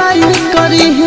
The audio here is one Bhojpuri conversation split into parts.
भलाई करी है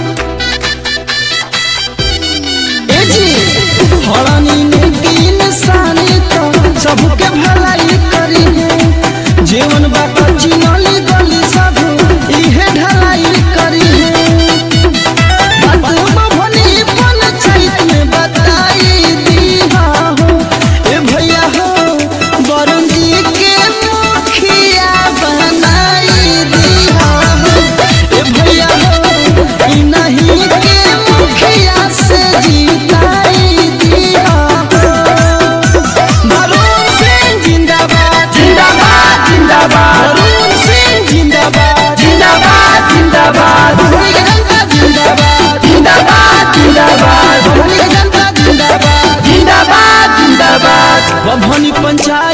ए जी हरानी ने की निशानी तो सबके भलाई करी है जीवन बाका चिनली गली सब इहे ढलाई करी है बात भवनी पंचायत में बताई दिया हो ए भैया हो वरुण जी के मुखिया बनाई दिया हो ए भैया हो ई नहीं के मुखिया से जीताई दिया हो वरुण सिंह जिंदाबाद जिंदाबाद जिंदाबाद वरुण सिंह जिंदाबाद जिंदाबाद जिंदाबाद भारतीय जनता जिंदाबाद जिंदाबाद जिंदाबाद भारतीय जनता जिंदाबाद जिंदाबाद जिंदाबाद भवानी पंचायत